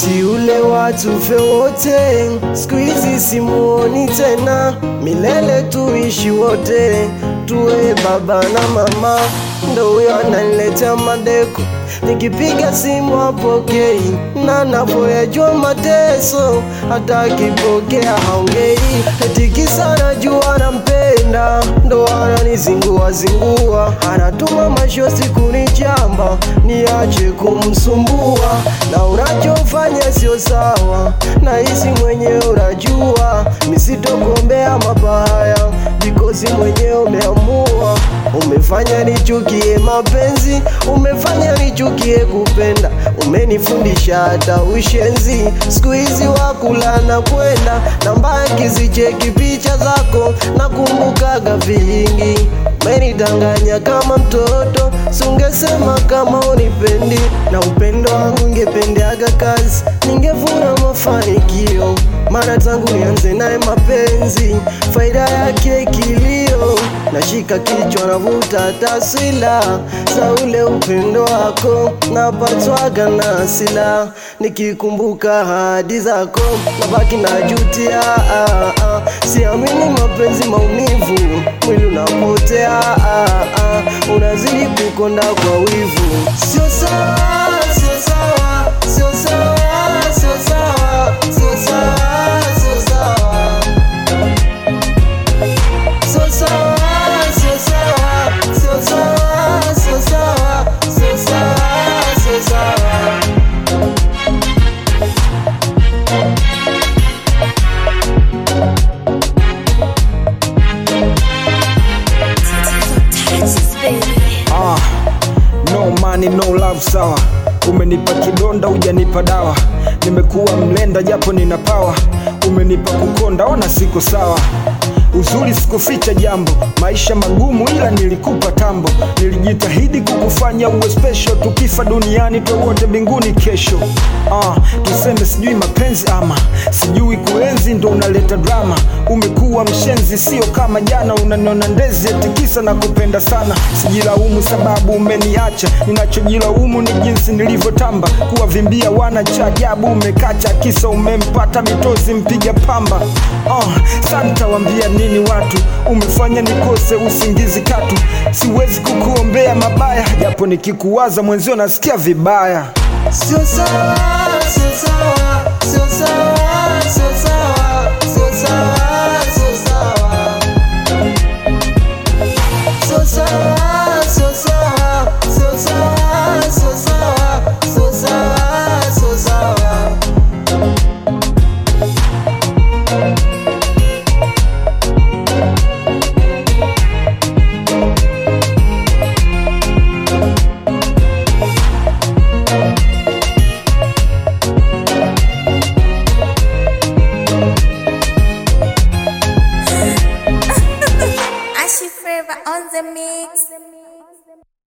Wakati ule watu fe wote, siku hizi simuoni tena, milele tuishi wote, tuwe baba na mama. Ndo huyo ananiletea madeko, nikipiga simu apokei, na napoyajua mateso, hata akipokea haongei, eti kisa najua nampenda, ndo ananizingua zingua, anatuma mashosi kunichamba, niache kumsumbua, na unachofanya sio sawa, na hisi mwenyewe unajua, misitokuombea mabaya, bikozi mwenyewe umeamua, umefanya nichukie mapenzi, umefanya nichukie kupenda, umenifundisha hata ushenzi, siku hizi wakula na kwenda na mbaki zicheki picha zako, nakumbukaga vingi, umenidanganya kama mtoto, sungesema kama unipendi, na upendo wangu ungependeaga kazi, ningevuna mafanikio, maana tangu nianze naye mapenzi, faida yake kilio, nashika kichwa navuta taswila za ule upendo wako, napatwaga na hasila nikikumbuka ahadi zako, nabaki najutia, ah, ah. siamini mapenzi maumivu, mwili unapotea, ah, ah. unazidi kukonda kwa wivu, sio sawa, sio sawa, sio sawa, sio sawa, sio sawa, sio sawa. So sawa, so sawa, so sawa, so sawa, so sawa, so sawa. Texas, baby. Ah, no money no love sawa umenipa kidonda hujanipa dawa nimekuwa mlenda japo nina pawa umenipa kukonda ona siko sawa uzuri sikuficha jambo maisha magumu ila nilikupa tambo nilijitahidi kukufanya uwe special tukifa duniani twewote mbinguni kesho ah, tuseme sijui mapenzi ama sijui kuenzi ndo unaleta drama umekuwa mshenzi sio kama jana unaniona ndezi etikisa na kupenda sana sijilaumu sababu umeniacha ninachojilaumu ni jinsi nilivyotamba kuwavimbia wana cha ajabu umekacha kisa umempata mitozi mpiga pamba uh, santa wambia nini watu umefanya nikose usingizi katu siwezi kukuombea mabaya japo nikikuwaza mwenzio nasikia vibaya Sio sawa, sio sawa, sio sawa, sio sawa, sio sawa, sio sawa. Sio sawa, sio sawa, sio sawa, sio sawa, sio sawa, sio sawa. Ashi Forever on the mix.